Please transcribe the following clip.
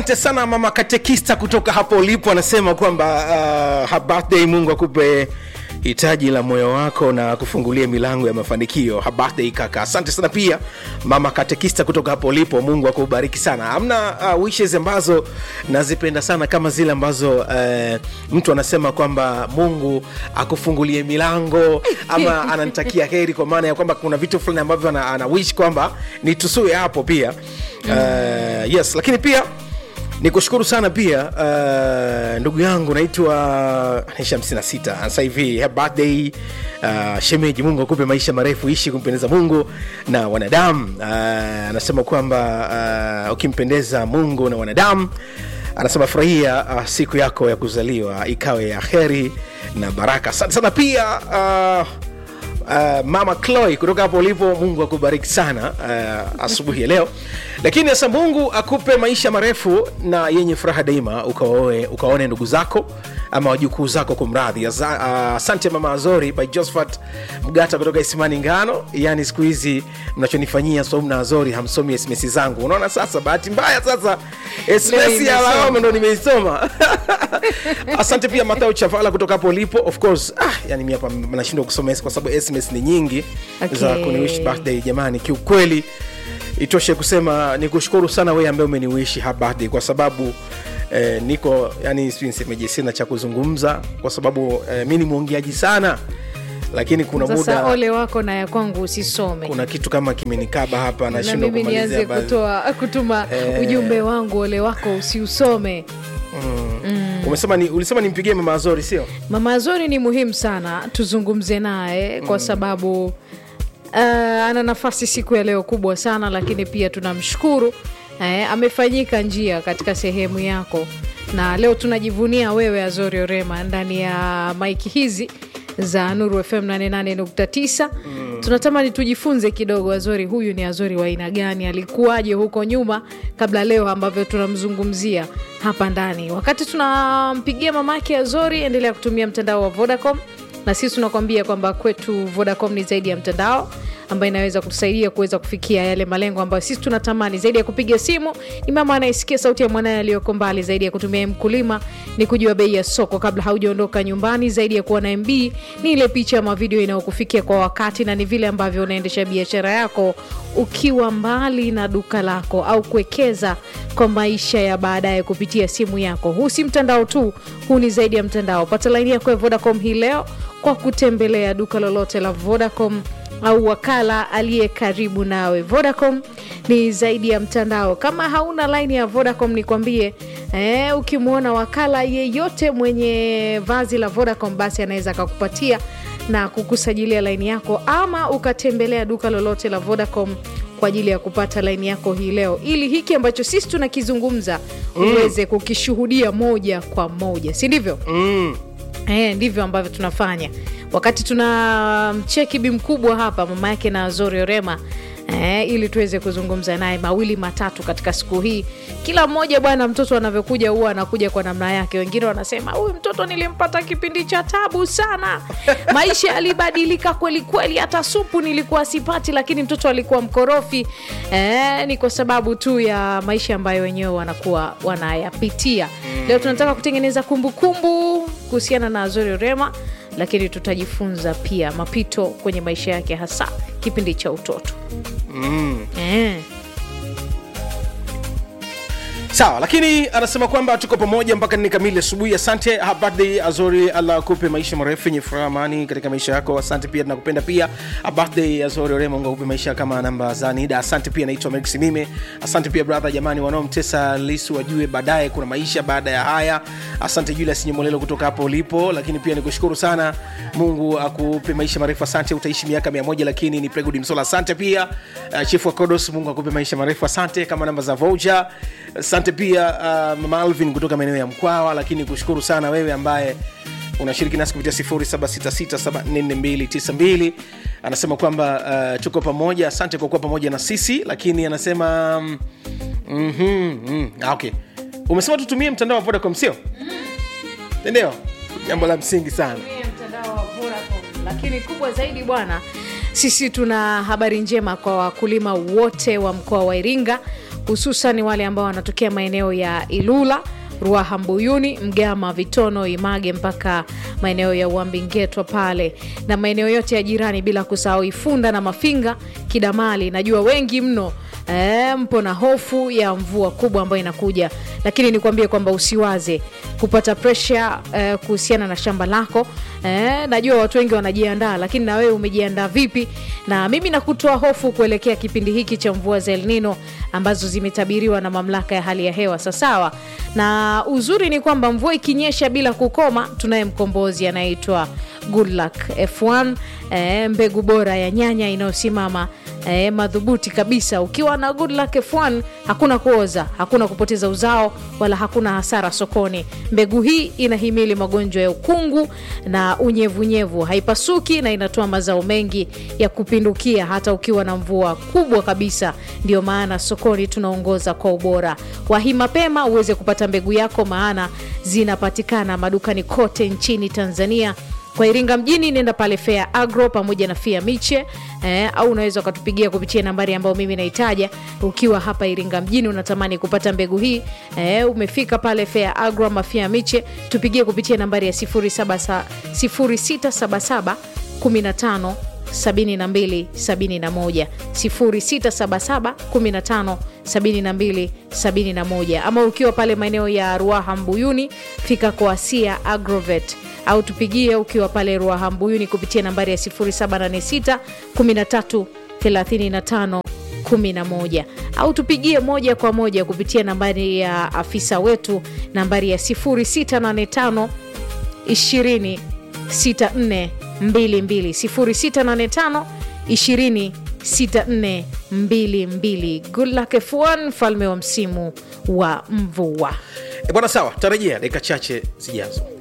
Asante sana mama katekista kutoka hapo ulipo, anasema kwamba uh, ha- birthday, Mungu akupe hitaji la moyo wako na kufungulia milango ya mafanikio. Ha- birthday kaka, asante sana pia mama katekista kutoka hapo ulipo, Mungu akubariki sana. Hamna uh, wishes ambazo nazipenda sana kama zile ambazo uh, mtu anasema kwamba Mungu akufungulie milango ama ananitakia heri, kwa maana ya kwamba kuna vitu fulani ambavyo ana, ana wish kwamba nitusue hapo pia uh, yes, lakini pia ni kushukuru sana pia uh, ndugu yangu naitwa naisha 56 sasa hivi happy birthday uh, shemeji mungu akupe maisha marefu ishi kumpendeza mungu na wanadamu uh, anasema kwamba uh, ukimpendeza mungu na wanadamu anasema furahia uh, siku yako ya kuzaliwa ikawe ya heri na baraka asante sana pia uh, Uh, mama Chloe kutoka hapo ulipo, Mungu akubariki sana uh, asubuhi ya leo. Lakini sasa Mungu akupe maisha marefu na yenye furaha daima, ukaoe ukaone ndugu zako ama wajukuu zako kumradhi. Aza- uh, Asante mama Azori by Josephat Mgata kutoka Isimani Ngano. Yani siku hizi mnachonifanyia Saumu na Azori, hamsomi SMS zangu. Unaona sasa, bahati mbaya sasa SMS ya imesoma. lawama ndo nimeisoma. Asante pia Mathayo Chavala kutoka hapo ulipo. Of course, ah, yani mimi hapa nashindwa kusoma kwa sababu SMS ni nyingi Okay. za kuniwish birthday jamani. Kiukweli itoshe kusema ni kushukuru sana wewe ambaye umeniwishi happy birthday kwa sababu eh, niko yani sijui nisemeje, sina cha kuzungumza kwa sababu eh, mi ni mwongeaji sana, lakini kuna Sasa muda ole wako na ya kwangu usisome kuna kitu kama kimenikaba hapa na nashindwa mimi kumalizia nianze baadhi. kutoa kutuma Eh. ujumbe wangu ole wako usiusome Umesema ni, ulisema nimpigie mama Azori sio? mama azori ni muhimu sana tuzungumze naye kwa sababu uh, ana nafasi siku ya leo kubwa sana lakini pia tunamshukuru eh, amefanyika njia katika sehemu yako na leo tunajivunia wewe azori orema ndani ya maiki hizi za nuru fm 88.9 tunatamani tujifunze kidogo azori huyu ni azori wa aina gani alikuwaje huko nyuma kabla leo ambavyo tunamzungumzia hapa ndani wakati tunampigia mamake azori endelea kutumia mtandao wa vodacom na sisi tunakwambia kwamba kwetu vodacom ni zaidi ya mtandao ambayo inaweza kutusaidia kuweza kufikia yale malengo ambayo sisi tunatamani zaidi ya kupiga simu ni mama anayesikia sauti ya mwanaye aliyoko mbali zaidi ya kutumia mkulima ni kujua bei ya soko kabla haujaondoka nyumbani zaidi ya kuwa na mb ni ile picha ama video inayokufikia kwa wakati na ni vile ambavyo unaendesha biashara yako ukiwa mbali na duka lako au kuwekeza kwa maisha ya baadaye kupitia simu yako huu si mtandao tu huu ni zaidi ya mtandao pata laini yako ya vodacom hii leo kwa kutembelea duka lolote la vodacom au wakala aliye karibu nawe vodacom ni zaidi ya mtandao kama hauna laini ya vodacom nikwambie eh, ukimwona wakala yeyote mwenye vazi la vodacom basi anaweza akakupatia na kukusajilia laini yako ama ukatembelea duka lolote la vodacom kwa ajili ya kupata laini yako hii leo ili hiki ambacho sisi tunakizungumza uweze kukishuhudia moja kwa moja si ndivyo Mm. Eh, ndivyo ambavyo tunafanya wakati tuna mcheki bi mkubwa hapa mama yake na Zori Orema eh, ili tuweze kuzungumza naye mawili matatu katika siku hii. Kila mmoja bwana, mtoto anavyokuja huwa anakuja kwa namna yake. Wengine wanasema huyu mtoto nilimpata kipindi cha tabu sana, maisha yalibadilika kweli kweli, hata supu nilikuwa sipati, lakini mtoto alikuwa mkorofi. Eh, ni kwa sababu tu ya maisha ambayo wenyewe wanakuwa wanayapitia. Leo tunataka kutengeneza kumbukumbu kuhusiana na Azori Orema, lakini tutajifunza pia mapito kwenye maisha yake, hasa kipindi cha utoto Mm. eh. sawa lakini anasema kwamba tuko pamoja mpaka nne kamili asubuhi asante Happy birthday azori allah akupe maisha marefu yenye furaha amani katika maisha yako asante pia tunakupenda pia Happy birthday azori orema mungu akupe maisha kama namba za nida asante pia naitwa Mercy mime asante pia brother jamani wanaomtesa lisu wajue baadaye kuna maisha baada ya haya asante julius nyemolelo kutoka hapo ulipo lakini pia nikushukuru sana mungu akupe maisha marefu asante utaishi miaka mia moja lakini ni pregudi msola asante pia uh, chifu wa kodos mungu akupe maisha marefu asante kama namba za voucher asante pia uh, mama alvin kutoka maeneo ya mkwawa lakini kushukuru sana wewe ambaye unashiriki nasi kupitia 0766744292 anasema kwamba uh, tuko pamoja asante kwa kuwa pamoja na sisi lakini anasema mm, mm-hmm, mm, ah, okay umesema tutumie mtandao wa vodacom sio ndio jambo la msingi sana Tumie mtandao wa Vodacom. lakini kubwa zaidi bwana sisi tuna habari njema kwa wakulima wote wa mkoa wa iringa hususan wale ambao wanatokea maeneo ya Ilula Ruaha, Mbuyuni, Mgama, Vitono, Image mpaka maeneo ya Uambingetwa pale na maeneo yote ya jirani, bila kusahau Ifunda na Mafinga, Kidamali. Najua wengi mno e, mpo na hofu ya mvua kubwa ambayo inakuja, lakini nikwambie kwamba usiwaze kupata presha e, kuhusiana na shamba lako e, najua watu wengi wanajiandaa, lakini na wewe umejiandaa vipi? Na mimi nakutoa hofu kuelekea kipindi hiki cha mvua za El Nino ambazo zimetabiriwa na mamlaka ya hali ya hewa sasawa. Na uzuri ni kwamba mvua ikinyesha bila kukoma, tunaye mkombozi anayeitwa Goodluck F1 e, mbegu bora ya nyanya inayosimama e, madhubuti kabisa. Ukiwa na Goodluck F1 hakuna kuoza, hakuna kupoteza uzao, wala hakuna hasara sokoni. Mbegu hii inahimili magonjwa ya ukungu na unyevunyevu, haipasuki na inatoa mazao mengi ya kupindukia hata ukiwa na mvua kubwa kabisa. Ndio maana sokoni tunaongoza kwa ubora. Wahi mapema uweze kupata mbegu yako, maana zinapatikana madukani kote nchini Tanzania. Kwa Iringa mjini nenda pale Fair Agro pamoja na Fair Miche eh, au unaweza ukatupigia kupitia nambari ambayo mimi naitaja. Ukiwa hapa Iringa mjini unatamani kupata mbegu hii eh, umefika pale Fair Agro ama Fair Miche, tupigie kupitia nambari ya 07 0677 15 72 71 0677 15 72 71, ama ukiwa pale maeneo ya Ruaha Mbuyuni, fika kwa Asia Agrovet au tupigie ukiwa pale Ruaha Mbuyuni kupitia nambari ya 0786 13 35 11 au tupigie moja kwa moja kupitia nambari ya afisa wetu nambari ya 0685 20 64 22 0685 20 64 22. Good luck F1, mfalme wa msimu wa mvua. E bwana, sawa, tarejea dakika chache zijazo.